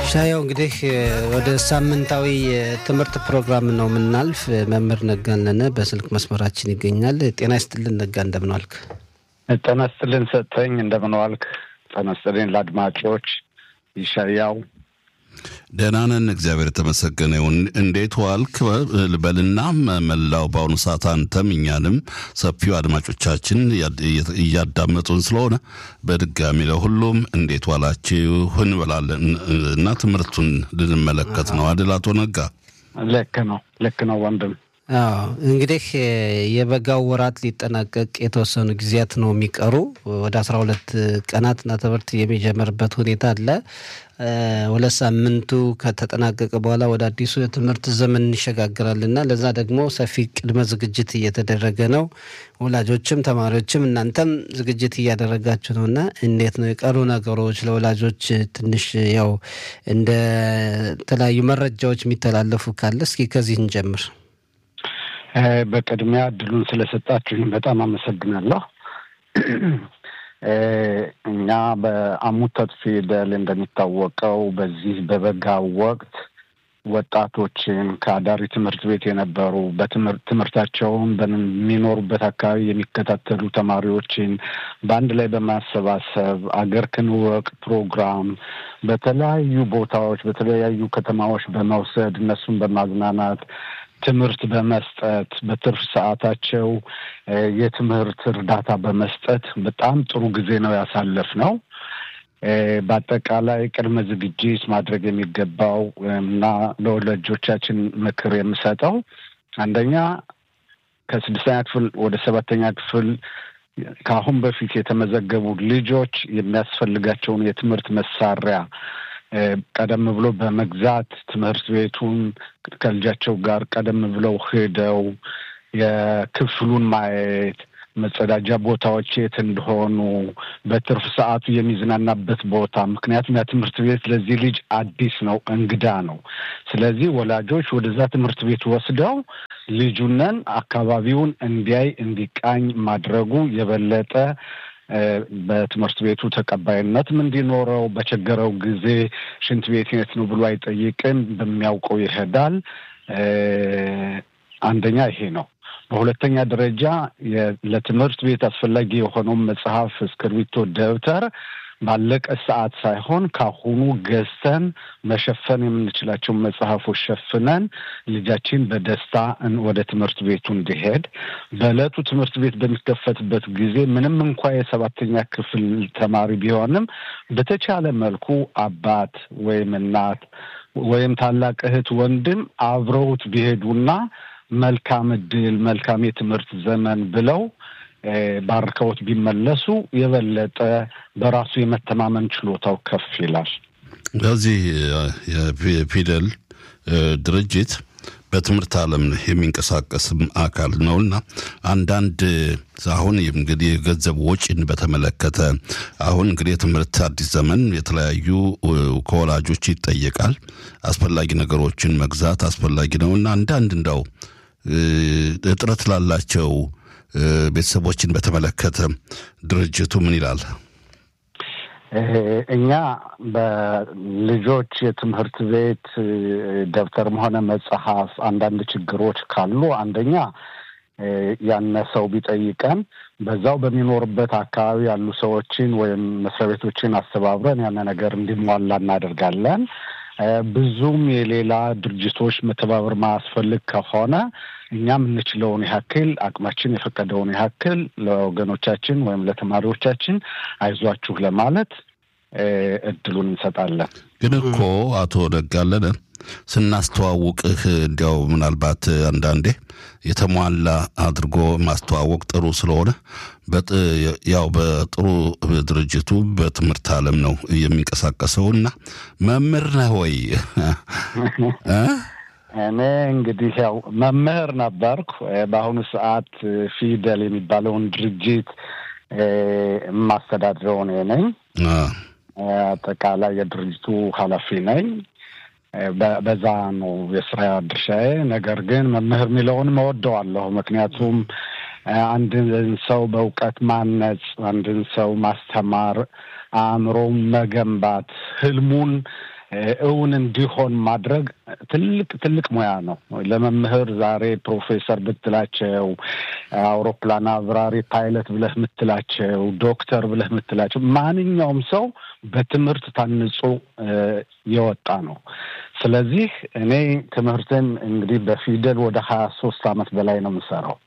ሻያው እንግዲህ ወደ ሳምንታዊ የትምህርት ፕሮግራም ነው የምናልፍ። መምህር ነጋነነ በስልክ መስመራችን ይገኛል። ጤና ይስጥልን ነጋ፣ እንደምን ዋልክ? ጤና ይስጥልን ሰጠኝ፣ እንደምን ዋልክ? ጤና ይስጥልን ለአድማጮች ይሻያው ደህና ነን፣ እግዚአብሔር የተመሰገነ ይሁን። እንዴት ዋልክ በልና መላው በአሁኑ ሰዓት አንተም እኛንም ሰፊው አድማጮቻችን እያዳመጡን ስለሆነ በድጋሚ ለሁሉም እንዴት ዋላችሁ እንበላለን እና ትምህርቱን ልንመለከት ነው አይደል? አቶ ነጋ ልክ ነው፣ ልክ ነው ወንድም። አዎ እንግዲህ የበጋው ወራት ሊጠናቀቅ የተወሰኑ ጊዜያት ነው የሚቀሩ። ወደ አስራ ሁለት ቀናትና ትምህርት የሚጀምርበት ሁኔታ አለ። ሁለት ሳምንቱ ከተጠናቀቀ በኋላ ወደ አዲሱ የትምህርት ዘመን እንሸጋግራልና ለዛ ደግሞ ሰፊ ቅድመ ዝግጅት እየተደረገ ነው። ወላጆችም ተማሪዎችም እናንተም ዝግጅት እያደረጋችሁ ነው እና እንዴት ነው የቀሩ ነገሮች ለወላጆች ትንሽ ያው እንደ ተለያዩ መረጃዎች የሚተላለፉ ካለ እስኪ ከዚህ እንጀምር። በቅድሚያ እድሉን ስለሰጣችሁኝ በጣም አመሰግናለሁ። እኛ በአሙተት ፊደል እንደሚታወቀው በዚህ በበጋ ወቅት ወጣቶችን ከአዳሪ ትምህርት ቤት የነበሩ በትምህርታቸውን በሚኖሩበት አካባቢ የሚከታተሉ ተማሪዎችን በአንድ ላይ በማሰባሰብ አገር ክንወቅ ፕሮግራም በተለያዩ ቦታዎች በተለያዩ ከተማዎች በመውሰድ እነሱን በማዝናናት ትምህርት በመስጠት በትርፍ ሰዓታቸው የትምህርት እርዳታ በመስጠት በጣም ጥሩ ጊዜ ነው ያሳለፍ ነው። በአጠቃላይ ቅድመ ዝግጅት ማድረግ የሚገባው እና ለወላጆቻችን ምክር የምሰጠው አንደኛ ከስድስተኛ ክፍል ወደ ሰባተኛ ክፍል ከአሁን በፊት የተመዘገቡ ልጆች የሚያስፈልጋቸውን የትምህርት መሳሪያ ቀደም ብሎ በመግዛት ትምህርት ቤቱን ከልጃቸው ጋር ቀደም ብለው ሄደው የክፍሉን ማየት፣ መጸዳጃ ቦታዎች የት እንደሆኑ፣ በትርፍ ሰዓቱ የሚዝናናበት ቦታ። ምክንያቱም ያ ትምህርት ቤት ለዚህ ልጅ አዲስ ነው፣ እንግዳ ነው። ስለዚህ ወላጆች ወደዛ ትምህርት ቤት ወስደው ልጁነን አካባቢውን እንዲያይ እንዲቃኝ ማድረጉ የበለጠ በትምህርት ቤቱ ተቀባይነትም እንዲኖረው በቸገረው ጊዜ ሽንት ቤት የት ነው ብሎ አይጠይቅም፣ በሚያውቀው ይሄዳል። አንደኛ ይሄ ነው። በሁለተኛ ደረጃ ለትምህርት ቤት አስፈላጊ የሆነውን መጽሐፍ፣ እስክርቢቶ፣ ደብተር ባለቀ ሰዓት ሳይሆን ካሁኑ ገዝተን መሸፈን የምንችላቸውን መጽሐፎች ሸፍነን ልጃችን በደስታ ወደ ትምህርት ቤቱ እንዲሄድ በዕለቱ ትምህርት ቤት በሚከፈትበት ጊዜ ምንም እንኳ የሰባተኛ ክፍል ተማሪ ቢሆንም በተቻለ መልኩ አባት ወይም እናት ወይም ታላቅ እህት፣ ወንድም አብረውት ቢሄዱና መልካም እድል መልካም የትምህርት ዘመን ብለው ባርከውት ቢመለሱ የበለጠ በራሱ የመተማመን ችሎታው ከፍ ይላል። በዚህ የፊደል ድርጅት በትምህርት ዓለም የሚንቀሳቀስም አካል ነውና አንዳንድ አሁን እንግዲህ የገንዘብ ወጪን በተመለከተ አሁን እንግዲህ የትምህርት አዲስ ዘመን የተለያዩ ከወላጆች ይጠየቃል። አስፈላጊ ነገሮችን መግዛት አስፈላጊ ነውና አንዳንድ እንዳው እጥረት ላላቸው ቤተሰቦችን በተመለከተ ድርጅቱ ምን ይላል? እኛ በልጆች የትምህርት ቤት ደብተርም ሆነ መጽሐፍ አንዳንድ ችግሮች ካሉ አንደኛ ያነሰው ቢጠይቀን በዛው በሚኖርበት አካባቢ ያሉ ሰዎችን ወይም መስሪያ ቤቶችን አስተባብረን ያነ ነገር እንዲሟላ እናደርጋለን። ብዙም የሌላ ድርጅቶች መተባበር ማያስፈልግ ከሆነ እኛ የምንችለውን ያክል አቅማችን የፈቀደውን ያክል ለወገኖቻችን ወይም ለተማሪዎቻችን አይዟችሁ ለማለት እድሉን እንሰጣለን። ግን እኮ አቶ ነጋለነ ስናስተዋውቅህ እንዲያው ምናልባት አንዳንዴ የተሟላ አድርጎ ማስተዋወቅ ጥሩ ስለሆነ ያው በጥሩ ድርጅቱ በትምህርት ዓለም ነው የሚንቀሳቀሰው እና መምህር ነህ ወይ? እኔ እንግዲህ ያው መምህር ነበርኩ። በአሁኑ ሰዓት ፊደል የሚባለውን ድርጅት የማስተዳድረው እኔ ነኝ። አጠቃላይ የድርጅቱ ኃላፊ ነኝ። በዛ ነው የስራ ድርሻዬ። ነገር ግን መምህር የሚለውን እወደዋለሁ። ምክንያቱም አንድን ሰው በእውቀት ማነጽ፣ አንድን ሰው ማስተማር፣ አእምሮውን መገንባት፣ ህልሙን እውን እንዲሆን ማድረግ ትልቅ ትልቅ ሙያ ነው። ለመምህር ዛሬ ፕሮፌሰር ብትላቸው፣ አውሮፕላን አብራሪ ፓይለት ብለህ የምትላቸው፣ ዶክተር ብለህ የምትላቸው ማንኛውም ሰው በትምህርት ታንጾ የወጣ ነው። ስለዚህ እኔ ትምህርትን እንግዲህ በፊደል ወደ ሀያ ሶስት አመት በላይ ነው የምሰራው።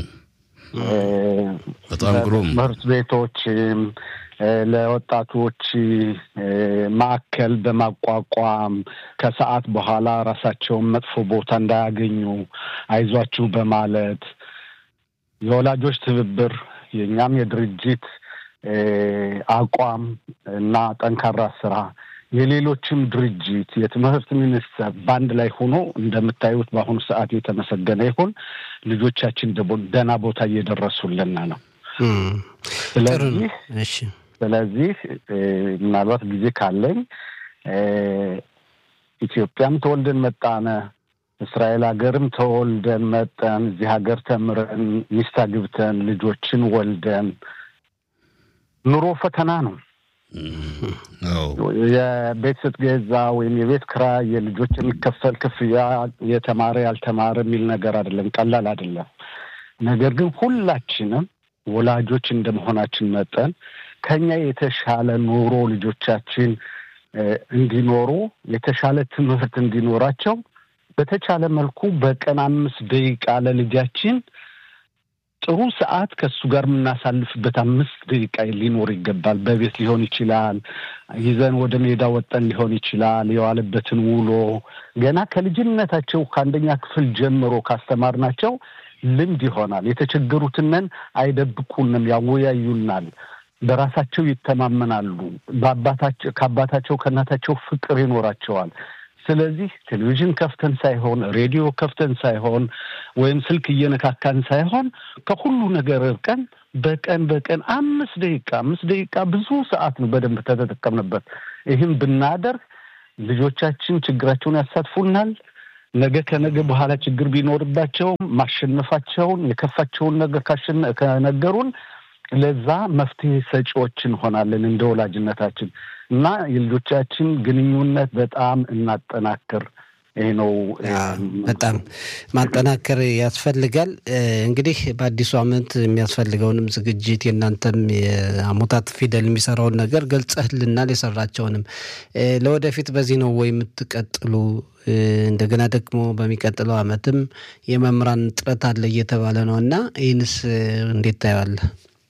በጣም ግሩም ትምህርት ቤቶችም ለወጣቶች ማዕከል በማቋቋም ከሰዓት በኋላ ራሳቸውን መጥፎ ቦታ እንዳያገኙ አይዟችሁ በማለት የወላጆች ትብብር የእኛም የድርጅት አቋም እና ጠንካራ ስራ የሌሎችም ድርጅት የትምህርት ሚኒስቴር በአንድ ላይ ሆኖ እንደምታዩት በአሁኑ ሰዓት የተመሰገነ ይሁን ልጆቻችን ደህና ቦታ እየደረሱልን ነው። ስለዚህ ስለዚህ ምናልባት ጊዜ ካለኝ ኢትዮጵያም ተወልደን መጣነ፣ እስራኤል ሀገርም ተወልደን መጠን እዚህ ሀገር ተምረን ሚስት አግብተን ልጆችን ወልደን ኑሮ ፈተና ነው። የቤት ስትገዛ ወይም የቤት ክራይ የልጆች የሚከፈል ክፍያ የተማረ ያልተማረ የሚል ነገር አይደለም፣ ቀላል አይደለም። ነገር ግን ሁላችንም ወላጆች እንደመሆናችን መጠን ከኛ የተሻለ ኑሮ ልጆቻችን እንዲኖሩ የተሻለ ትምህርት እንዲኖራቸው በተቻለ መልኩ በቀን አምስት ደቂቃ ለልጃችን ጥሩ ሰዓት ከእሱ ጋር የምናሳልፍበት አምስት ደቂቃ ሊኖር ይገባል። በቤት ሊሆን ይችላል፣ ይዘን ወደ ሜዳ ወጠን ሊሆን ይችላል። የዋለበትን ውሎ ገና ከልጅነታቸው ከአንደኛ ክፍል ጀምሮ ካስተማርናቸው ልምድ ይሆናል። የተቸገሩትንን አይደብቁንም፣ ያወያዩናል። በራሳቸው ይተማመናሉ። በአባታቸው ከአባታቸው ከእናታቸው ፍቅር ይኖራቸዋል። ስለዚህ ቴሌቪዥን ከፍተን ሳይሆን ሬዲዮ ከፍተን ሳይሆን ወይም ስልክ እየነካካን ሳይሆን ከሁሉ ነገር እርቀን በቀን በቀን አምስት ደቂቃ አምስት ደቂቃ ብዙ ሰዓት ነው በደንብ ተተጠቀምንበት። ይህም ብናደርግ ልጆቻችን ችግራቸውን ያሳትፉናል። ነገ ከነገ በኋላ ችግር ቢኖርባቸውም ማሸነፋቸውን የከፋቸውን ነገር ከነገሩን ለዛ መፍትሄ ሰጪዎች እንሆናለን እንደ ወላጅነታችን እና የልጆቻችን ግንኙነት በጣም እናጠናክር። ይህ ነው በጣም ማጠናከር ያስፈልጋል። እንግዲህ በአዲሱ ዓመት የሚያስፈልገውንም ዝግጅት የእናንተም የአሞታት ፊደል የሚሰራውን ነገር ገልጸህልናል። የሰራቸውንም ለወደፊት በዚህ ነው ወይ የምትቀጥሉ? እንደገና ደግሞ በሚቀጥለው ዓመትም የመምህራን እጥረት አለ እየተባለ ነው እና ይህንስ እንዴት ታየዋለህ?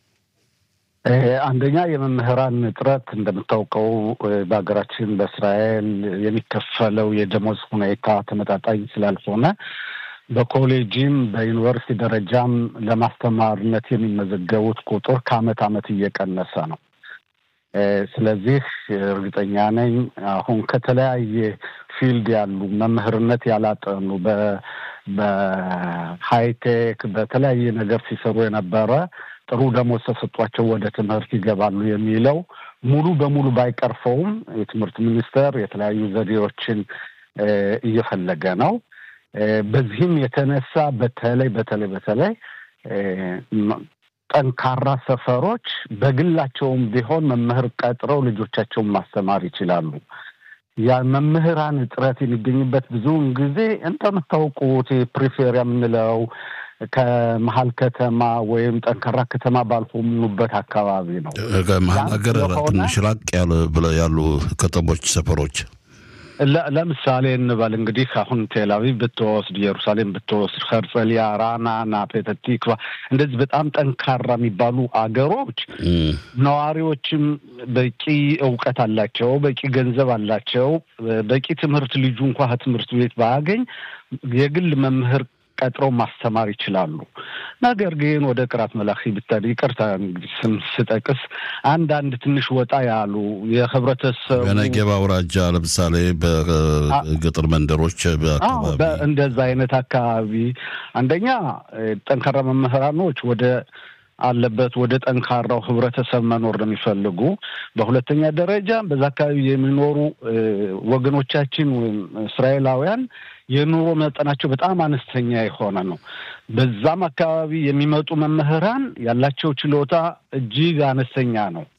አንደኛ የመምህራን እጥረት እንደምታውቀው በሀገራችን በእስራኤል የሚከፈለው የደሞዝ ሁኔታ ተመጣጣኝ ስላልሆነ በኮሌጅም በዩኒቨርሲቲ ደረጃም ለማስተማርነት የሚመዘገቡት ቁጥር ከአመት አመት እየቀነሰ ነው። ስለዚህ እርግጠኛ ነኝ አሁን ከተለያየ ፊልድ ያሉ መምህርነት ያላጠኑ በሃይቴክ በተለያየ ነገር ሲሰሩ የነበረ ጥሩ ደሞዝ ተሰጧቸው ወደ ትምህርት ይገባሉ የሚለው ሙሉ በሙሉ ባይቀርፈውም የትምህርት ሚኒስቴር የተለያዩ ዘዴዎችን እየፈለገ ነው። በዚህም የተነሳ በተለይ በተለይ በተለይ ጠንካራ ሰፈሮች በግላቸውም ቢሆን መምህር ቀጥረው ልጆቻቸውን ማስተማር ይችላሉ። ያ መምህራን እጥረት የሚገኝበት ብዙውን ጊዜ እንደምታውቁት ፕሪፌሪያ የምንለው ከመሀል ከተማ ወይም ጠንካራ ከተማ ባልሆኑበት አካባቢ ነው። ከመሀል ሀገር ትንሽ ራቅ ያለ ብለው ያሉ ከተሞች፣ ሰፈሮች ለምሳሌ እንበል እንግዲህ አሁን ቴልአቪቭ ብትወስድ፣ ኢየሩሳሌም ብትወስድ፣ ኸርጸሊያ፣ ራናና፣ ፔተህ ቲክቫ እንደዚህ በጣም ጠንካራ የሚባሉ አገሮች ነዋሪዎችም በቂ እውቀት አላቸው፣ በቂ ገንዘብ አላቸው። በቂ ትምህርት ልጁ እንኳ ከትምህርት ቤት ባያገኝ የግል መምህር ቀጥረው ማስተማር ይችላሉ። ነገር ግን ወደ ቅራት መላኺ ብታድ ይቅርታ እንግዲህ ስም ስጠቅስ አንዳንድ ትንሽ ወጣ ያሉ የህብረተሰቡ በነገባ አውራጃ ለምሳሌ በገጠር መንደሮች አካባቢ እንደዛ አይነት አካባቢ አንደኛ ጠንካራ መምህራኖች ወደ አለበት ወደ ጠንካራው ህብረተሰብ መኖር ነው የሚፈልጉ። በሁለተኛ ደረጃ በዛ አካባቢ የሚኖሩ ወገኖቻችን ወይም እስራኤላውያን የኑሮ መጠናቸው በጣም አነስተኛ የሆነ ነው። በዛም አካባቢ የሚመጡ መምህራን ያላቸው ችሎታ እጅግ አነስተኛ ነው።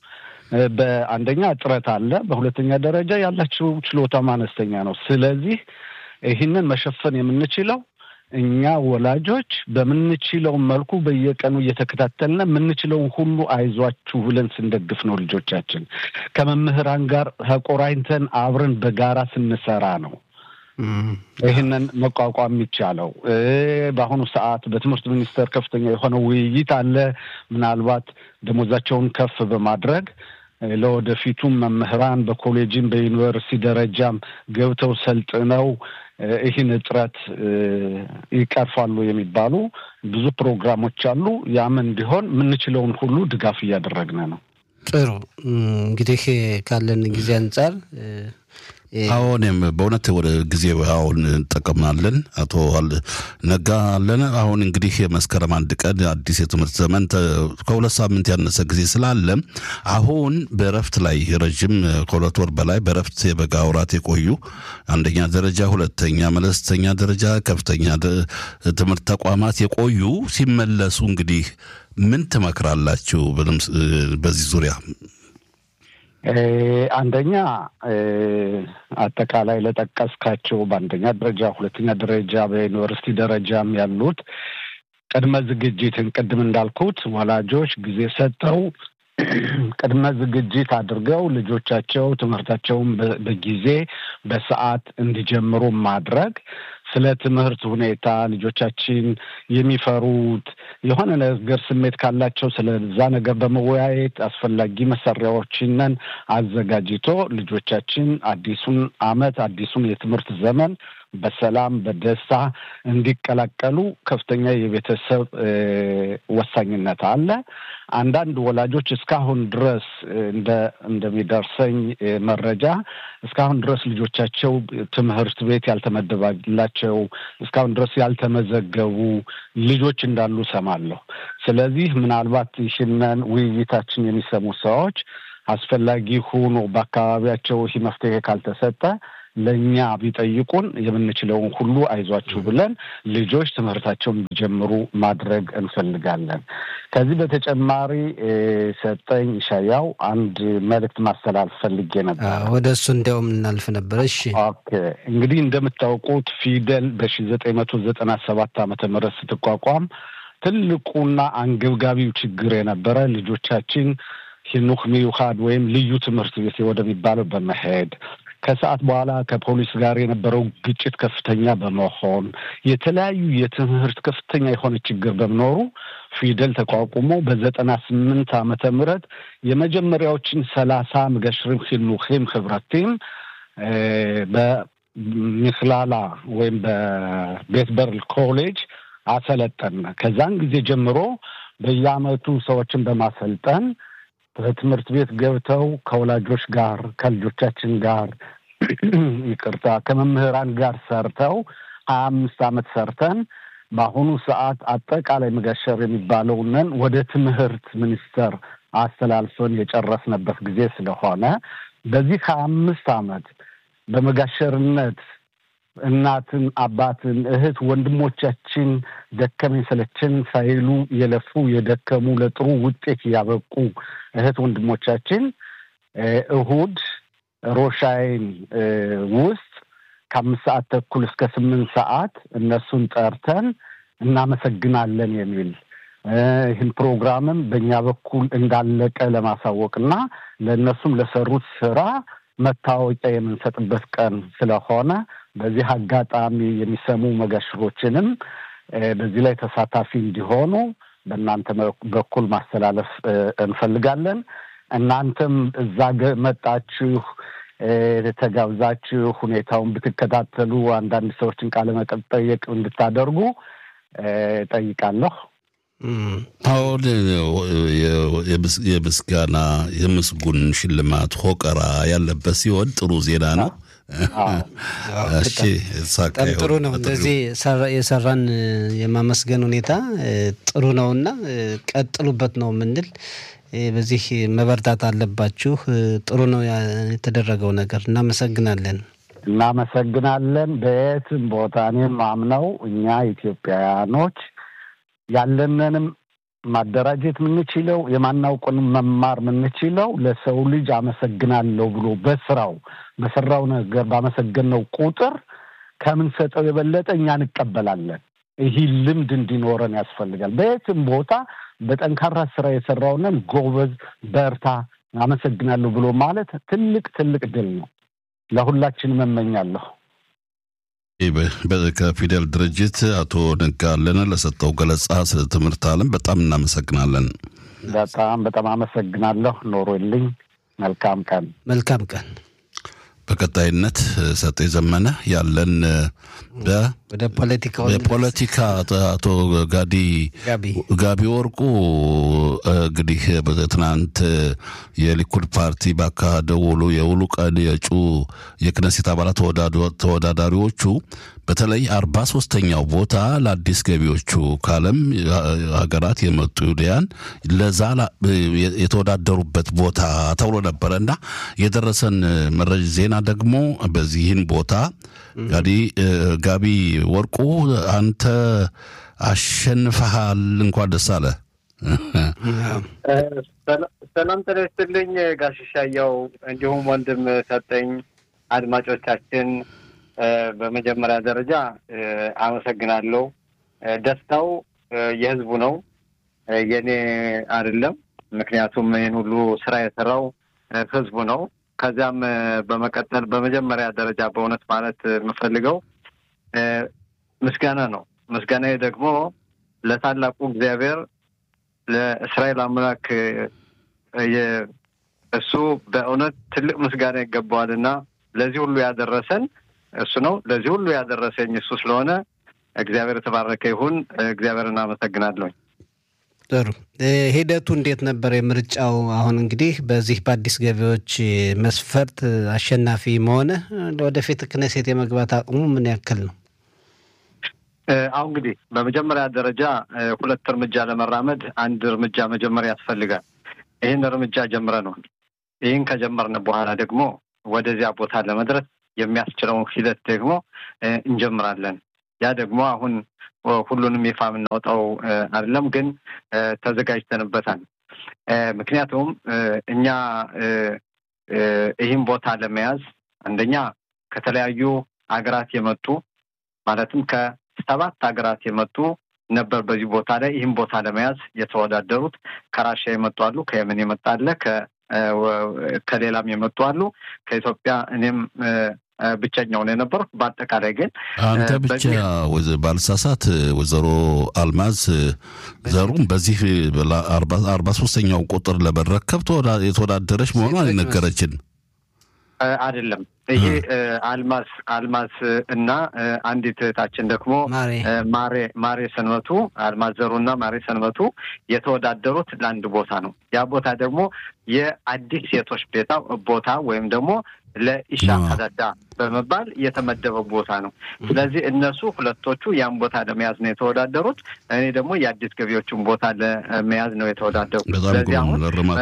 በአንደኛ እጥረት አለ፣ በሁለተኛ ደረጃ ያላቸው ችሎታም አነስተኛ ነው። ስለዚህ ይህንን መሸፈን የምንችለው እኛ ወላጆች በምንችለው መልኩ በየቀኑ እየተከታተልን የምንችለውን ሁሉ አይዟችሁ ብለን ስንደግፍ ነው። ልጆቻችን ከመምህራን ጋር ተቆራኝተን አብረን በጋራ ስንሰራ ነው ይህንን መቋቋም የሚቻለው። በአሁኑ ሰዓት በትምህርት ሚኒስቴር ከፍተኛ የሆነ ውይይት አለ። ምናልባት ደሞዛቸውን ከፍ በማድረግ ለወደፊቱም መምህራን በኮሌጅም በዩኒቨርሲቲ ደረጃም ገብተው ሰልጥነው ይህን እጥረት ይቀርፋሉ የሚባሉ ብዙ ፕሮግራሞች አሉ። ያም እንዲሆን የምንችለውን ሁሉ ድጋፍ እያደረግን ነው። ጥሩ እንግዲህ ካለን ጊዜ አንጻር አሁንም በእውነት ወደ ጊዜ አሁን እንጠቀምናለን። አቶ ነጋ አለን። አሁን እንግዲህ የመስከረም አንድ ቀን አዲስ የትምህርት ዘመን ከሁለት ሳምንት ያነሰ ጊዜ ስላለ አሁን በእረፍት ላይ ረዥም ከሁለት ወር በላይ በእረፍት የበጋ ወራት የቆዩ አንደኛ ደረጃ፣ ሁለተኛ መለስተኛ ደረጃ፣ ከፍተኛ ትምህርት ተቋማት የቆዩ ሲመለሱ እንግዲህ ምን ትመክራላችሁ በዚህ ዙሪያ? አንደኛ አጠቃላይ ለጠቀስካቸው በአንደኛ ደረጃ፣ ሁለተኛ ደረጃ በዩኒቨርሲቲ ደረጃም ያሉት ቅድመ ዝግጅትን ቅድም እንዳልኩት ወላጆች ጊዜ ሰጠው ቅድመ ዝግጅት አድርገው ልጆቻቸው ትምህርታቸውን በጊዜ በሰዓት እንዲጀምሩ ማድረግ ስለ ትምህርት ሁኔታ ልጆቻችን የሚፈሩት የሆነ ነገር ስሜት ካላቸው ስለዛ ነገር በመወያየት አስፈላጊ መሳሪያዎችንን አዘጋጅቶ ልጆቻችን አዲሱን ዓመት አዲሱን የትምህርት ዘመን በሰላም በደስታ እንዲቀላቀሉ ከፍተኛ የቤተሰብ ወሳኝነት አለ። አንዳንድ ወላጆች እስካሁን ድረስ እንደ እንደሚደርሰኝ መረጃ እስካሁን ድረስ ልጆቻቸው ትምህርት ቤት ያልተመደባላቸው እስካሁን ድረስ ያልተመዘገቡ ልጆች እንዳሉ ሰማለሁ። ስለዚህ ምናልባት ይህንን ውይይታችን የሚሰሙ ሰዎች አስፈላጊ ሆኖ በአካባቢያቸው ይህ መፍትሄ ካልተሰጠ ለእኛ ቢጠይቁን የምንችለውን ሁሉ አይዟችሁ ብለን ልጆች ትምህርታቸውን እንዲጀምሩ ማድረግ እንፈልጋለን። ከዚህ በተጨማሪ ሰጠኝ ሻያው አንድ መልእክት ማስተላለፍ ፈልጌ ነበር። ወደ እሱ እንዲያውም እናልፍ ነበር። እሺ፣ ኦኬ። እንግዲህ እንደምታውቁት ፊደል በሺ ዘጠኝ መቶ ዘጠና ሰባት ዓመተ ምህረት ስትቋቋም ትልቁና አንገብጋቢው ችግር የነበረ ልጆቻችን ሂኑክ ሚዩካድ ወይም ልዩ ትምህርት ቤት ወደሚባለው በመሄድ ከሰዓት በኋላ ከፖሊስ ጋር የነበረው ግጭት ከፍተኛ በመሆን የተለያዩ የትምህርት ከፍተኛ የሆነ ችግር በመኖሩ ፊደል ተቋቁሞ በዘጠና ስምንት ዓመተ ምህረት የመጀመሪያዎችን ሰላሳ ምገሽሪም ሂኑኪም ህብረቲም በሚክላላ ወይም በቤት በርል ኮሌጅ አሰለጠን። ከዛን ጊዜ ጀምሮ በየአመቱ ሰዎችን በማሰልጠን በትምህርት ቤት ገብተው ከወላጆች ጋር ከልጆቻችን ጋር ይቅርታ ከመምህራን ጋር ሰርተው ሀያ አምስት ዓመት ሰርተን በአሁኑ ሰዓት አጠቃላይ መጋሸር የሚባለውንን ወደ ትምህርት ሚኒስቴር አስተላልፈን የጨረስንበት ጊዜ ስለሆነ በዚህ ሀያ አምስት ዓመት በመጋሸርነት እናትን፣ አባትን፣ እህት ወንድሞቻችን ደከመኝ ሰለቸን ሳይሉ የለፉ የደከሙ ለጥሩ ውጤት ያበቁ እህት ወንድሞቻችን እሁድ ሮሻይን ውስጥ ከአምስት ሰዓት ተኩል እስከ ስምንት ሰዓት እነሱን ጠርተን እናመሰግናለን የሚል ይህን ፕሮግራምም በእኛ በኩል እንዳለቀ ለማሳወቅ እና ለእነሱም ለሰሩት ስራ መታወቂያ የምንሰጥበት ቀን ስለሆነ በዚህ አጋጣሚ የሚሰሙ መጋሽሮችንም በዚህ ላይ ተሳታፊ እንዲሆኑ በእናንተ በኩል ማስተላለፍ እንፈልጋለን። እናንተም እዛ መጣችሁ ተጋብዛችሁ ሁኔታውን ብትከታተሉ አንዳንድ ሰዎችን ቃለ መጠየቅ እንድታደርጉ ጠይቃለሁ። አሁን የምስጋና የምስጉን ሽልማት ሆቀራ ያለበት ሲሆን ጥሩ ዜና ነው። በጣም ጥሩ ነው። እንደዚህ የሰራን የማመስገን ሁኔታ ጥሩ ነው እና ቀጥሉበት ነው የምንል። በዚህ መበርታት አለባችሁ። ጥሩ ነው የተደረገው ነገር። እናመሰግናለን። እናመሰግናለን። በየትም ቦታ እኔም አምነው እኛ ኢትዮጵያውያኖች ያለንንም ማደራጀት የምንችለው የማናውቁን መማር የምንችለው ለሰው ልጅ አመሰግናለሁ ብሎ በስራው በሰራው ነገር ባመሰገነው ቁጥር ከምንሰጠው የበለጠ እኛ እንቀበላለን። ይህ ልምድ እንዲኖረን ያስፈልጋል። በየትም ቦታ በጠንካራ ስራ የሰራውንን ጎበዝ፣ በርታ፣ አመሰግናለሁ ብሎ ማለት ትልቅ ትልቅ ድል ነው። ለሁላችንም እመኛለሁ። ከፊደል ድርጅት አቶ ነጋለን ለሰጠው ገለጻ ስለ ትምህርት ዓለም በጣም እናመሰግናለን። በጣም በጣም አመሰግናለሁ። ኖሮልኝ። መልካም ቀን። መልካም ቀን። በቀጣይነት ሰጤ ዘመነ ያለን ወደ ፖለቲካ በፖለቲካ አቶ ጋዲ ጋቢ ወርቁ እንግዲህ ትናንት የሊኩድ ፓርቲ ባካሄደው ውሎ የውሉ ቀን የእጩ የክነሴት አባላት ተወዳዳሪዎቹ በተለይ አርባ ሶስተኛው ቦታ ለአዲስ ገቢዎቹ ከዓለም ሀገራት የመጡ ይሁዳያን ለዛ የተወዳደሩበት ቦታ ተብሎ ነበረ እና የደረሰን መረጃ ዜና ደግሞ በዚህን ቦታ ጋዲ ጋቢ ወርቁ አንተ አሸንፈሃል። እንኳን ደስ አለ። ሰላም ጤና ይስጥልኝ ጋሽሻያው፣ እንዲሁም ወንድም ሰጠኝ አድማጮቻችን በመጀመሪያ ደረጃ አመሰግናለሁ። ደስታው የህዝቡ ነው፣ የኔ አይደለም። ምክንያቱም ይህን ሁሉ ስራ የሰራው ህዝቡ ነው። ከዚያም በመቀጠል በመጀመሪያ ደረጃ በእውነት ማለት የምፈልገው ምስጋና ነው። ምስጋናዬ ደግሞ ለታላቁ እግዚአብሔር ለእስራኤል አምላክ እሱ በእውነት ትልቅ ምስጋና ይገባዋል እና ለዚህ ሁሉ ያደረሰን እሱ ነው። ለዚህ ሁሉ ያደረሰኝ እሱ ስለሆነ እግዚአብሔር የተባረከ ይሁን። እግዚአብሔር እናመሰግናለሁኝ። ጥሩ ሂደቱ እንዴት ነበር የምርጫው? አሁን እንግዲህ በዚህ በአዲስ ገቢዎች መስፈርት አሸናፊ መሆነ ወደፊት ክነሴት የመግባት አቅሙ ምን ያክል ነው? አሁን እንግዲህ በመጀመሪያ ደረጃ ሁለት እርምጃ ለመራመድ አንድ እርምጃ መጀመሪያ ያስፈልጋል። ይህን እርምጃ ጀምረነዋል። ይህን ከጀመርን በኋላ ደግሞ ወደዚያ ቦታ ለመድረስ የሚያስችለውን ሂደት ደግሞ እንጀምራለን። ያ ደግሞ አሁን ሁሉንም ይፋ የምናወጣው አይደለም፣ ግን ተዘጋጅተንበታል። ምክንያቱም እኛ ይህን ቦታ ለመያዝ አንደኛ ከተለያዩ ሀገራት የመጡ ማለትም ከሰባት ሀገራት የመጡ ነበር በዚህ ቦታ ላይ ይህን ቦታ ለመያዝ የተወዳደሩት። ከራሽያ የመጡ አሉ፣ ከየመን የመጣ አለ፣ ከሌላም የመጡ አሉ፣ ከኢትዮጵያ እኔም ብቸኛው ነው የነበርኩ። በአጠቃላይ ግን አንተ ብቻ ባልሳሳት ወይዘሮ አልማዝ ዘሩም በዚህ አርባ ሶስተኛው ቁጥር ለመረከብ የተወዳደረች መሆኗን የነገረችን አይደለም። ይሄ አልማስ አልማስ እና አንዲት እህታችን ደግሞ ማሬ ማሬ ሰንበቱ አልማዝ ዘሩና ማሬ ሰንበቱ የተወዳደሩት ለአንድ ቦታ ነው። ያ ቦታ ደግሞ የአዲስ ሴቶች ቤታ ቦታ ወይም ደግሞ ለኢሻ ከዳዳ በመባል የተመደበ ቦታ ነው። ስለዚህ እነሱ ሁለቶቹ ያን ቦታ ለመያዝ ነው የተወዳደሩት። እኔ ደግሞ የአዲስ ገቢዎችን ቦታ ለመያዝ ነው የተወዳደሩት። ስለዚህ አሁን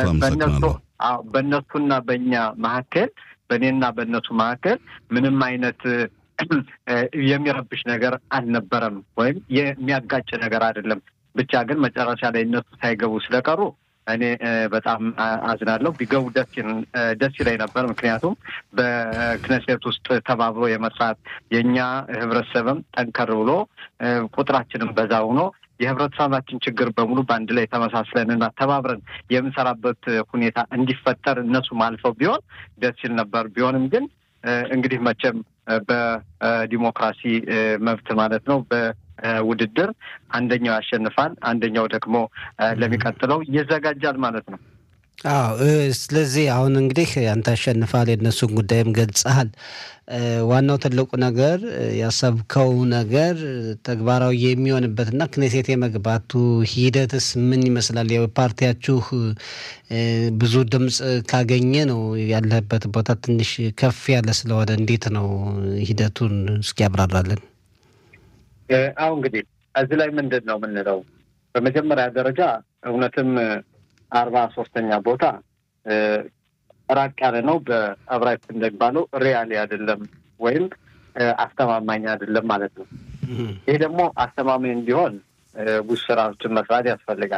በእነሱና በእኛ መካከል በእኔና በእነሱ መካከል ምንም አይነት የሚረብሽ ነገር አልነበረም፣ ወይም የሚያጋጭ ነገር አይደለም። ብቻ ግን መጨረሻ ላይ እነሱ ሳይገቡ ስለቀሩ እኔ በጣም አዝናለሁ። ቢገቡ ደስ ይለኝ ነበር። ምክንያቱም በክነሴት ውስጥ ተባብሮ የመስራት የእኛ ህብረተሰብም ጠንከር ብሎ ቁጥራችንም በዛ ሆኖ የህብረተሰባችን ችግር በሙሉ በአንድ ላይ ተመሳስለንና ተባብረን የምንሰራበት ሁኔታ እንዲፈጠር እነሱም አልፈው ቢሆን ደስ ይል ነበር። ቢሆንም ግን እንግዲህ መቼም በዲሞክራሲ መብት ማለት ነው በውድድር አንደኛው ያሸንፋል፣ አንደኛው ደግሞ ለሚቀጥለው ይዘጋጃል ማለት ነው። አዎ ስለዚህ አሁን እንግዲህ አንተ አሸንፋል፣ የእነሱን ጉዳይም ገልጸሃል። ዋናው ትልቁ ነገር ያሰብከው ነገር ተግባራዊ የሚሆንበትና ክኔሴት የመግባቱ ሂደትስ ምን ይመስላል? የፓርቲያችሁ ብዙ ድምፅ ካገኘ ነው ያለህበት ቦታ ትንሽ ከፍ ያለ ስለሆነ እንዴት ነው ሂደቱን እስኪ ያብራራለን። አሁ እንግዲህ እዚህ ላይ ምንድን ነው የምንለው? በመጀመሪያ ደረጃ እውነትም አርባ ሶስተኛ ቦታ ራቅ ያለ ነው። በዕብራይስጥ እንደሚባለው ሪያሊ አይደለም ወይም አስተማማኝ አይደለም ማለት ነው። ይህ ደግሞ አስተማማኝ እንዲሆን ብዙ ስራዎችን መስራት ያስፈልጋል።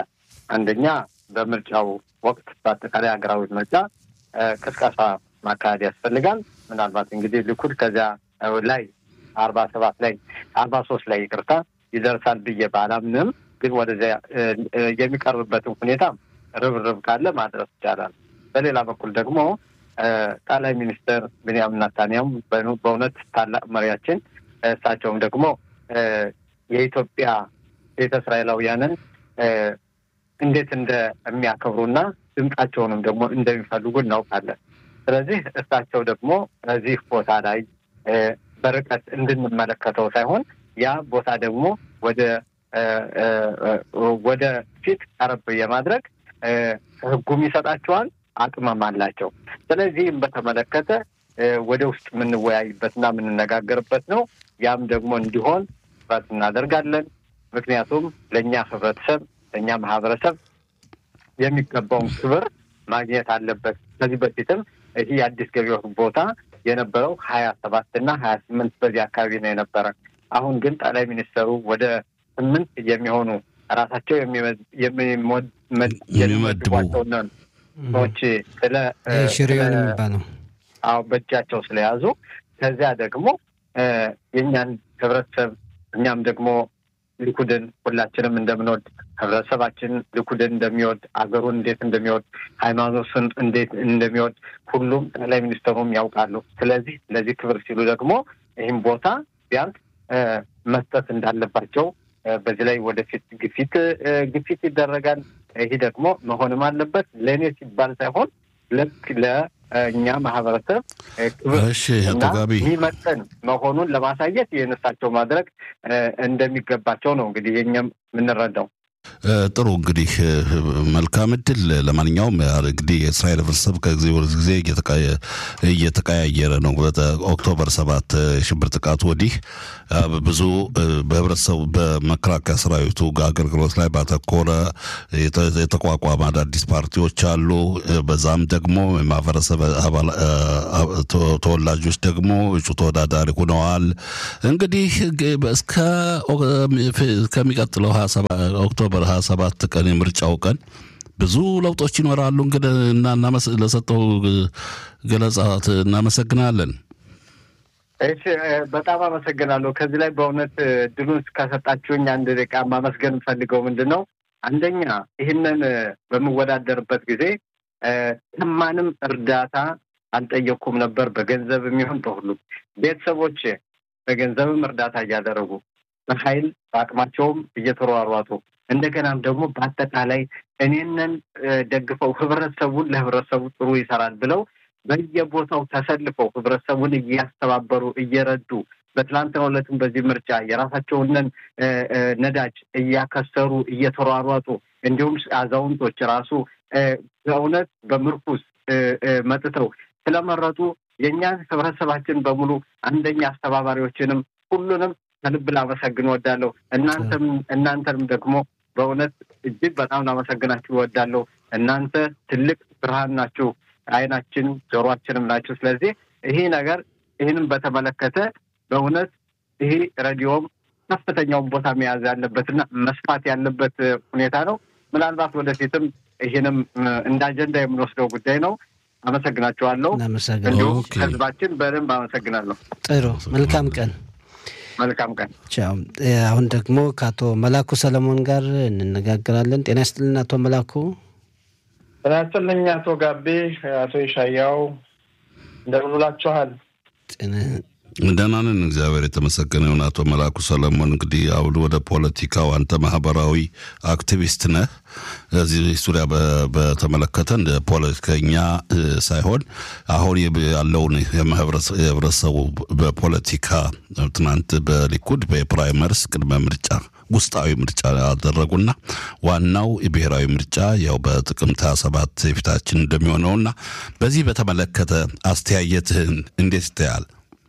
አንደኛ በምርጫው ወቅት በአጠቃላይ ሀገራዊ ምርጫ ቅስቀሳ ማካሄድ ያስፈልጋል። ምናልባት እንግዲህ ሊኩድ ከዚያ ላይ አርባ ሰባት ላይ አርባ ሶስት ላይ ይቅርታ ይደርሳል ብዬ ባላምንም፣ ግን ወደዚያ የሚቀርብበትን ሁኔታ ርብርብ ካለ ማድረስ ይቻላል። በሌላ በኩል ደግሞ ጠቅላይ ሚኒስትር ቤንያሚን ኔታንያሁ በእውነት ታላቅ መሪያችን፣ እሳቸውም ደግሞ የኢትዮጵያ ቤተ እስራኤላውያንን እንዴት እንደሚያከብሩና ድምጻቸውንም ደግሞ እንደሚፈልጉ እናውቃለን። ስለዚህ እሳቸው ደግሞ እዚህ ቦታ ላይ በርቀት እንድንመለከተው ሳይሆን ያ ቦታ ደግሞ ወደ ወደ ፊት ቀረብ የማድረግ ሕጉም ይሰጣቸዋል፣ አቅመም አላቸው። ስለዚህም በተመለከተ ወደ ውስጥ የምንወያይበትና የምንነጋገርበት ነው። ያም ደግሞ እንዲሆን ጥረት እናደርጋለን። ምክንያቱም ለእኛ ህብረተሰብ ለእኛ ማህበረሰብ የሚገባውን ክብር ማግኘት አለበት። ከዚህ በፊትም ይህ የአዲስ ገቢዎች ቦታ የነበረው ሀያ ሰባት እና ሀያ ስምንት በዚህ አካባቢ ነው የነበረ። አሁን ግን ጠቅላይ ሚኒስትሩ ወደ ስምንት የሚሆኑ ራሳቸው የሚመድቧቸውን ሰዎች ስለ ሽሪዮን የሚባለው አዎ በእጃቸው ስለያዙ ከዚያ ደግሞ የእኛን ህብረተሰብ እኛም ደግሞ ሊኩድን ሁላችንም እንደምንወድ ህብረተሰባችን ሊኩድን እንደሚወድ አገሩን እንዴት እንደሚወድ ሃይማኖትን እንዴት እንደሚወድ ሁሉም ጠቅላይ ሚኒስትሩም ያውቃሉ። ስለዚህ ለዚህ ክብር ሲሉ ደግሞ ይህም ቦታ ቢያንስ መስጠት እንዳለባቸው በዚህ ላይ ወደፊት ግፊት ግፊት ይደረጋል። ይህ ደግሞ መሆንም አለበት ለእኔ ሲባል ሳይሆን ልክ ለእኛ ማህበረሰብ ክብር እና የሚመጥን መሆኑን ለማሳየት የእነሳቸው ማድረግ እንደሚገባቸው ነው እንግዲህ የኛም የምንረዳው። ጥሩ እንግዲህ መልካም እድል። ለማንኛውም እንግዲህ የእስራኤል ህብረተሰብ ከጊዜ ወደ ጊዜ እየተቀያየረ ነው። ኦክቶበር ሰባት ሽብር ጥቃት ወዲህ ብዙ በህብረተሰቡ በመከላከያ ሰራዊቱ አገልግሎት ላይ ባተኮረ የተቋቋመ አዳዲስ ፓርቲዎች አሉ። በዛም ደግሞ የማህበረሰብ ተወላጆች ደግሞ እጩ ተወዳዳሪ ሆነዋል። እንግዲህ እስከሚቀጥለው ኦክቶበር ሀያ ሰባት ቀን የምርጫው ቀን ብዙ ለውጦች ይኖራሉ። እንግዲህ እና ለሰጠው ገለጻ እናመሰግናለን። እሺ፣ በጣም አመሰግናለሁ። ከዚህ ላይ በእውነት ድሉን ከሰጣችሁኝ አንድ ደቂቃ ማመስገን የምፈልገው ምንድን ነው፣ አንደኛ ይህንን በምወዳደርበት ጊዜ ከማንም እርዳታ አልጠየቅኩም ነበር፣ በገንዘብ የሚሆን በሁሉም ቤተሰቦች በገንዘብም እርዳታ እያደረጉ በኃይል በአቅማቸውም እየተሯሯጡ እንደገናም ደግሞ በአጠቃላይ እኔንን ደግፈው ህብረተሰቡን ለህብረተሰቡ ጥሩ ይሰራል ብለው በየቦታው ተሰልፈው ህብረተሰቡን እያስተባበሩ እየረዱ በትላንትናው ዕለትም በዚህ ምርጫ የራሳቸውንን ነዳጅ እያከሰሩ እየተሯሯጡ እንዲሁም አዛውንቶች ራሱ በእውነት በምርኩስ መጥተው ስለመረጡ የእኛን ህብረተሰባችን በሙሉ አንደኛ አስተባባሪዎችንም ሁሉንም ከልብ ላመሰግን እወዳለሁ። እናንተም እናንተንም ደግሞ በእውነት እጅግ በጣም ላመሰግናችሁ እወዳለሁ። እናንተ ትልቅ ብርሃን ናችሁ፣ አይናችን ጆሮአችንም ናችሁ። ስለዚህ ይሄ ነገር ይህንም በተመለከተ በእውነት ይሄ ሬዲዮም ከፍተኛውን ቦታ መያዝ ያለበትና መስፋት ያለበት ሁኔታ ነው። ምናልባት ወደፊትም ይህንም እንደ አጀንዳ የምንወስደው ጉዳይ ነው። አመሰግናችኋለሁ። እንዲሁም ህዝባችን በደንብ አመሰግናለሁ። ጥሩ መልካም ቀን። መልካም ቀን። አሁን ደግሞ ከአቶ መላኩ ሰለሞን ጋር እንነጋገራለን። ጤና ይስጥልን አቶ መላኩ። ጤና ይስጥልኝ አቶ ጋቤ፣ አቶ ይሻያው እንደምን ውላችኋል? ደህና ነን፣ እግዚአብሔር የተመሰገነ ይሁን። አቶ መላኩ ሰለሞን እንግዲህ አሁን ወደ ፖለቲካው አንተ ማህበራዊ አክቲቪስት ነህ። እዚህ ዙሪያ በተመለከተ እንደ ፖለቲከኛ ሳይሆን አሁን ያለውን የህብረተሰቡ በፖለቲካ ትናንት በሊኩድ በፕራይመርስ ቅድመ ምርጫ ውስጣዊ ምርጫ ያደረጉና ዋናው የብሔራዊ ምርጫ ያው በጥቅምት ሃያ ሰባት የፊታችን እንደሚሆነውና በዚህ በተመለከተ አስተያየትህን እንዴት ይታያል?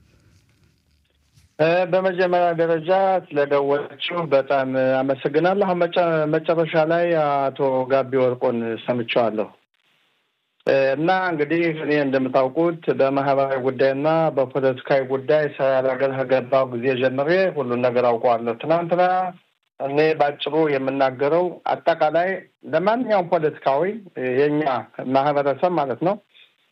በመጀመሪያ ደረጃ ስለደወለችው በጣም አመሰግናለሁ። አሁን መጨረሻ ላይ አቶ ጋቢ ወርቆን ሰምቼዋለሁ እና እንግዲህ እኔ እንደምታውቁት በማህበራዊ ጉዳይና በፖለቲካዊ ጉዳይ እስራኤል ሀገር ከገባሁ ጊዜ ጀምሬ ሁሉን ነገር አውቀዋለሁ። ትናንትና እኔ ባጭሩ የምናገረው አጠቃላይ ለማንኛውም ፖለቲካዊ የእኛ ማህበረሰብ ማለት ነው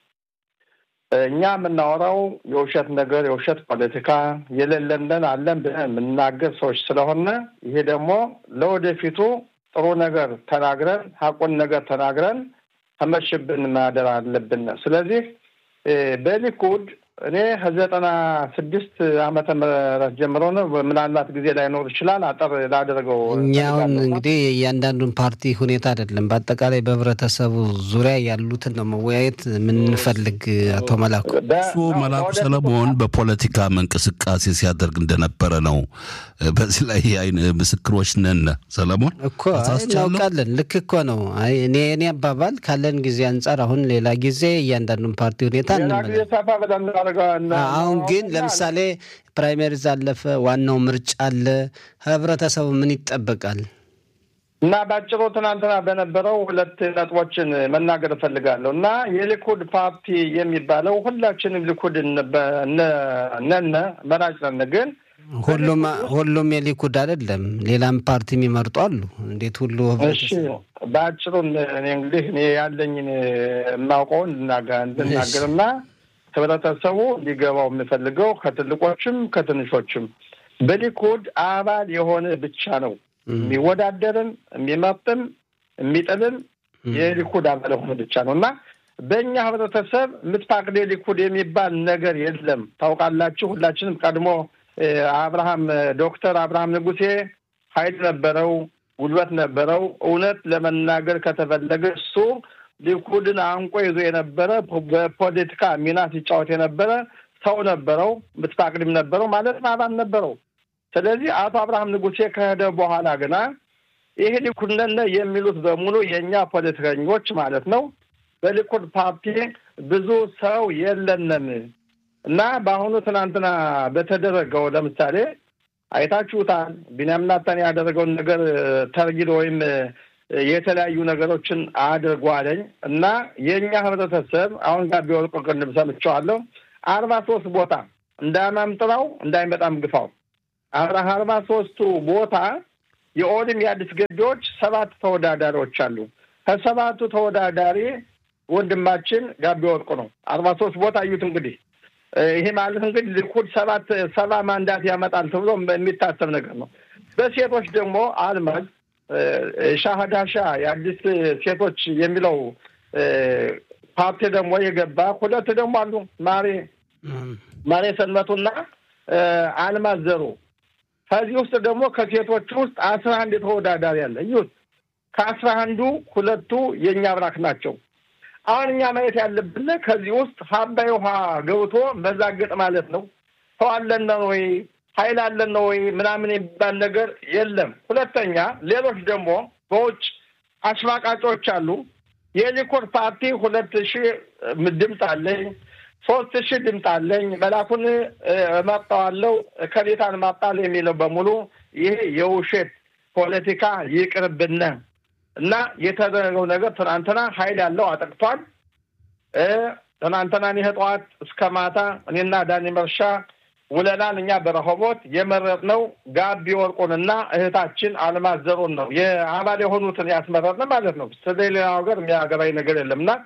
እኛ የምናወራው የውሸት ነገር የውሸት ፖለቲካ የሌለንን አለን ብለን የምናገር ሰዎች ስለሆነ ይሄ ደግሞ ለወደፊቱ ጥሩ ነገር ተናግረን ሀቁን ነገር ተናግረን ተመሽብን ማደር አለብን። ስለዚህ በሊኩድ እኔ ከዘጠና ስድስት ዓመተ ምህረት ጀምሮ ነው። ምናልባት ጊዜ ላይኖር ይችላል። አጠር ላደረገው እኛውን እንግዲህ የእያንዳንዱን ፓርቲ ሁኔታ አይደለም፣ በአጠቃላይ በህብረተሰቡ ዙሪያ ያሉትን ነው መወያየት የምንፈልግ። አቶ መላኩ እሱ መላኩ ሰለሞን በፖለቲካ እንቅስቃሴ ሲያደርግ እንደነበረ ነው። በዚህ ላይ አይን ምስክሮች ነን። ሰለሞን እኮ እናውቃለን። ልክ እኮ ነው። አይ እኔ እኔ አባባል ካለን ጊዜ አንጻር አሁን ሌላ ጊዜ እያንዳንዱን ፓርቲ ሁኔታ እንመለ አሁን ግን ለምሳሌ ፕራይመሪዝ አለፈ፣ ዋናው ምርጫ አለ። ህብረተሰቡ ምን ይጠበቃል? እና ባጭሩ ትናንትና በነበረው ሁለት ነጥቦችን መናገር እፈልጋለሁ። እና የሊኩድ ፓርቲ የሚባለው ሁላችንም ሊኩድ ነነ መራጭ ነን ግን ሁሉም ሁሉም የሊኩድ አይደለም። ሌላም ፓርቲ የሚመርጡ አሉ። እንዴት ሁሉ እሺ፣ በአጭሩ እኔ እንግዲህ እኔ ያለኝን የማውቀውን እንድናገርና ህብረተሰቡ ሊገባው የምፈልገው ከትልቆችም ከትንሾችም በሊኩድ አባል የሆነ ብቻ ነው የሚወዳደርም የሚመርጥም የሚጥልም የሊኩድ አባል የሆነ ብቻ ነው እና በእኛ ህብረተሰብ ምትፋቅዴ ሊኩድ የሚባል ነገር የለም። ታውቃላችሁ፣ ሁላችንም ቀድሞ አብርሃም ዶክተር አብርሃም ንጉሴ ኃይል ነበረው፣ ጉልበት ነበረው። እውነት ለመናገር ከተፈለገ እሱ ሊኩድን አንቆ ይዞ የነበረ በፖለቲካ ሚና ሲጫወት የነበረ ሰው ነበረው። ምትፋቅድም ነበረው ማለት አባል ነበረው። ስለዚህ አቶ አብርሃም ንጉሴ ከሄደ በኋላ ግና ይሄ ሊኩድ ነን የሚሉት በሙሉ የእኛ ፖለቲከኞች ማለት ነው በሊኩድ ፓርቲ ብዙ ሰው የለንም እና በአሁኑ ትናንትና በተደረገው ለምሳሌ አይታችሁታል። ቢንያም ናታን ያደረገውን ነገር ተርጊል ወይም የተለያዩ ነገሮችን አድርጓለኝ እና የእኛ ህብረተሰብ አሁን ጋር ቢወርቁ ቅድም ሰምቼዋለሁ። አርባ ሶስት ቦታ እንዳያማምጥራው እንዳይመጣም ግፋው አርባ ሶስቱ ቦታ የኦድም የአዲስ ገቢዎች ሰባት ተወዳዳሪዎች አሉ። ከሰባቱ ተወዳዳሪ ወንድማችን ጋቢ ወርቁ ነው። አርባ ሶስት ቦታ እዩት እንግዲህ ይሄ ማለት እንግዲህ ሊኩድ ሰባት ሰባ ማንዳት ያመጣል ተብሎ የሚታሰብ ነገር ነው። በሴቶች ደግሞ አልማዝ ሻህዳሻ የአዲስ ሴቶች የሚለው ፓርቲ ደግሞ የገባ ሁለት ደግሞ አሉ። ማሬ ማሬ ሰንበቱና አልማዝ ዘሩ። ከዚህ ውስጥ ደግሞ ከሴቶች ውስጥ አስራ አንድ ተወዳዳሪ አለ። እዩት፣ ከአስራ አንዱ ሁለቱ የእኛ አብራክ ናቸው። አሁን እኛ ማየት ያለብን ከዚህ ውስጥ ሀባይ ውሃ ገብቶ መዛገጥ ማለት ነው። ሰው አለን ወይ ኃይል አለን ወይ ምናምን የሚባል ነገር የለም። ሁለተኛ ሌሎች ደግሞ በውጭ አሽማቃጮች አሉ። የሊኩድ ፓርቲ ሁለት ሺህ ድምፅ አለኝ፣ ሶስት ሺህ ድምፅ አለኝ፣ መላኩን እመርጠዋለሁ ከቤታን ማጣል የሚለው በሙሉ ይሄ የውሸት ፖለቲካ ይቅርብነ እና የተደረገው ነገር ትናንትና ኃይል ያለው አጠቅቷል። ትናንትና ይህ ጠዋት እስከ ማታ እኔና ዳኒ መርሻ ውለናል። እኛ በረሆቦት የመረጥነው ጋቢ ወርቁንና እህታችን አልማዝ ዘሩን ነው የአባል የሆኑትን ያስመረጥን ማለት ነው። ስለሌላ ሀገር የሚያገባኝ ነገር የለም እና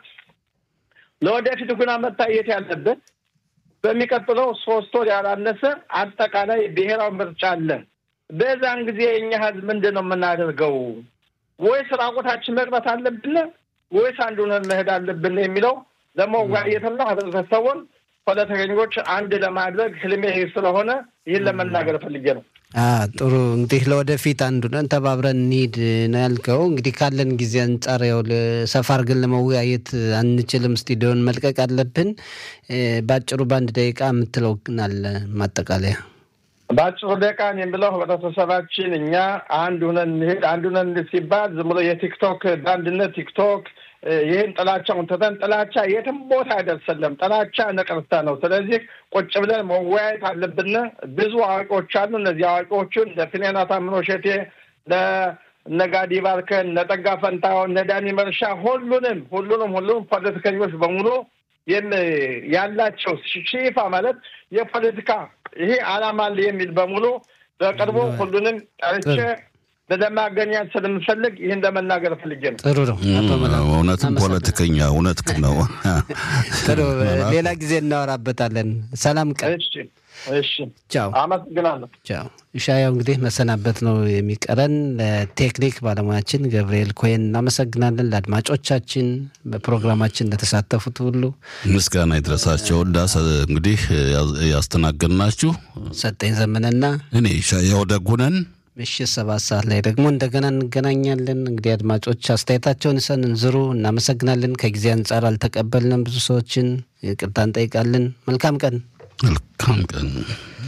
ለወደፊቱ ግና መታየት ያለበት በሚቀጥለው ሶስት ወር ያላነሰ አጠቃላይ ብሔራዊ ምርጫ አለን። በዛን ጊዜ የእኛ ህዝብ ምንድን ነው የምናደርገው? ወይስ ራቁታችን መቅረት አለብን ወይስ አንዱን መሄድ አለብን የሚለው ለመወያየትና ህብረተሰቡን ፖለቲከኞች አንድ ለማድረግ ህልሜ ስለሆነ ይህን ለመናገር ፈልጌ ነው። ጥሩ እንግዲህ ለወደፊት አንዱነን ተባብረን እንሂድ ነው ያልከው። እንግዲህ ካለን ጊዜ አንጻር ያው ሰፋ አድርገን ለመወያየት አንችልም፣ ስቱዲዮን መልቀቅ አለብን። በአጭሩ በአንድ ደቂቃ የምትለው ግን አለ ማጠቃለያ በአጭሩ ደቂቃን የምለው ህብረተሰባችን እኛ አንድ ሁነን እንሄድ። አንድ ሁነን ሲባል ዝም ብሎ የቲክቶክ በአንድነት ቲክቶክ ይህን ጥላቻውን ትተን ጥላቻ የትም ቦታ አይደርሰለም። ጥላቻ ነቀርሳ ነው። ስለዚህ ቁጭ ብለን መወያየት አለብን። ብዙ አዋቂዎች አሉ። እነዚህ አዋቂዎቹን እነ ፊኔና ታምኖ ሸቴ፣ እነ ጋዲ ባርከን፣ እነ ጠጋ ፈንታውን፣ እነ ዳኒ መርሻ ሁሉንም ሁሉንም ሁሉንም ፖለቲከኞች በሙሉ ያላቸው ሺፋ ማለት የፖለቲካ ይሄ አላማ አለ የሚል በሙሉ በቅርቡ ሁሉንም ጠርቼ ለማገናኘት ስለምፈልግ ይህን ለመናገር ፈልጌ ነው። ጥሩ ነው። አቶ መላኩ እውነትም ፖለቲከኛ እውነት ነው። ጥሩ ሌላ ጊዜ እናወራበታለን። ሰላም ቀን። እሺ እሺ፣ ቻው አመሰግናለሁ። ቻው። ኢሻያው እንግዲህ መሰናበት ነው የሚቀረን። ለቴክኒክ ባለሙያችን ገብርኤል ኮይን እናመሰግናለን። ለአድማጮቻችን በፕሮግራማችን ለተሳተፉት ሁሉ ምስጋና ይድረሳቸው። እንዳሰ እንግዲህ ያስተናገድናችሁ ሰጠኝ ዘመነና እኔ ሻያው ደጉነን ምሽት ሰባት ሰዓት ላይ ደግሞ እንደገና እንገናኛለን። እንግዲህ አድማጮች አስተያየታቸውን ይሰንዝሩ። እናመሰግናለን። ከጊዜ አንጻር አልተቀበልንም ብዙ ሰዎችን ይቅርታ እንጠይቃለን። መልካም ቀን። መልካም ቀን